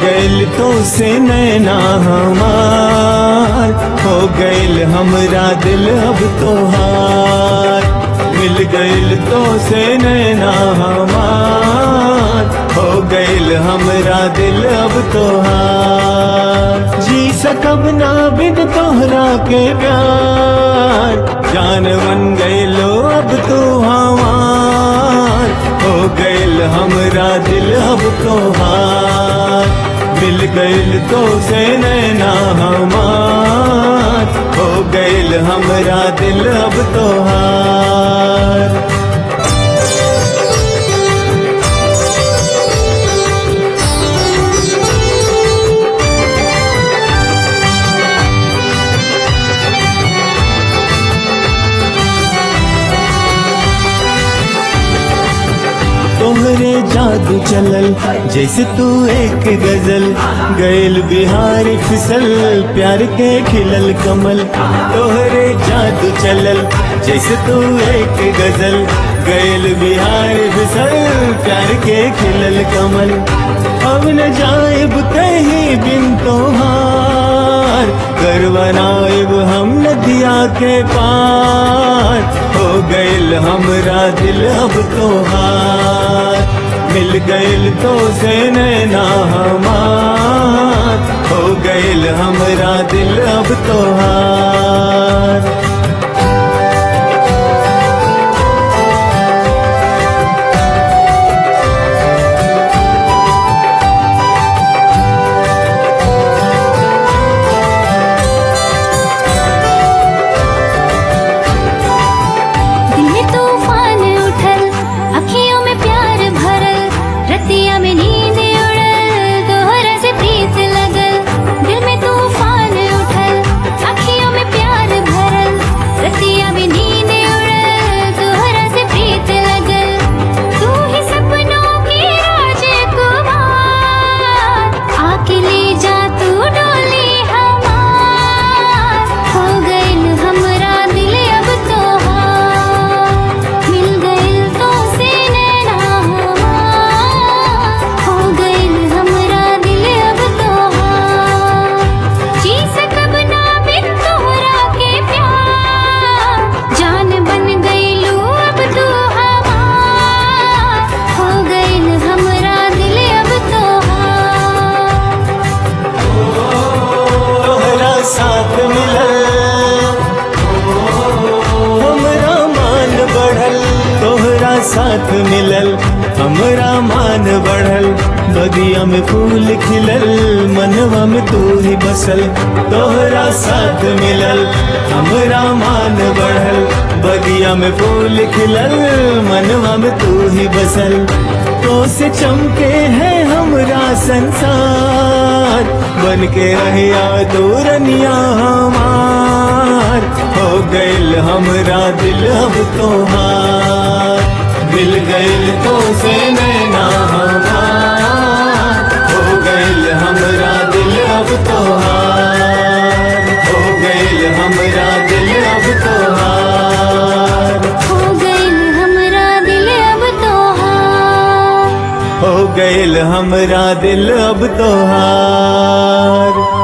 गइल तो से नैना हमार हो गइल हमरा दिल अब तोहार मिल गइल तो से नैना हमार हो गइल हमरा दिल अब तोहार जी सकब ना बिन तोहरा के प्यार जान बन गइलो अब तो हमार हो गइल हमरा दिल अब तोहार मिल गइल तो से नैना हमार हो गइल हमरा दिल अब तोहार तोहरे जादू चलल जैसे तू एक गजल गैल बिहार फिसल प्यार के खिलल कमल तोहरे जादू चलल जैसे तू एक गजल गैल बिहार फिसल प्यार के खिलल कमल अब न जाएब कहीं बिन तोहार कर बनाएब हम नदिया के पार हो गइल हमरा दिल अब तोहार मिल गइल तो से नैना हमार हो गइल हमरा दिल अब तोहार दिल में तूफान उठल अखियों में प्यार भरल रतिया में नींद उड़ल तोहरा से प्रीत लगल दिल में तूफान उठल अखियों में प्यार भरल रतिया में नींद उड़ल तोहरा से प्रीत लगल तू ही सपनों की राजकुमार आके ले जा तू डोली हमार हो गइल हमरा दिल अब तोहार मिल गइल तो से नैना हमार हो गइल हमरा दिल अब तोहार जी सकब ना बिन तोहरा के प्यार जान बन गइलू अब तू हमार हो गइल हमरा दिल अब तोहार तोहरा साथ मिलल हमरा मान बढ़ल तोहरा साथ मिलल हमरा मान बढ़ल बगिया में फूल खिलल मनवा में तू ही बसल तोहरा साथ मिलल हमरा मान बढ़ल बगिया में फूल खिलल मनवा में तू ही बसल तो से चमके है हमरा संसार बन के रहिया दूरनिया हमार हो गइल हमरा दिल अब तोहार मिल गइल तो से नैना हमार हो गइल हमरा दिल अब तोहार हो गइल हमरा दिल अब तोहार हो गइल हमरा दिल अब तोहार हो गइल हमरा दिल अब तोहार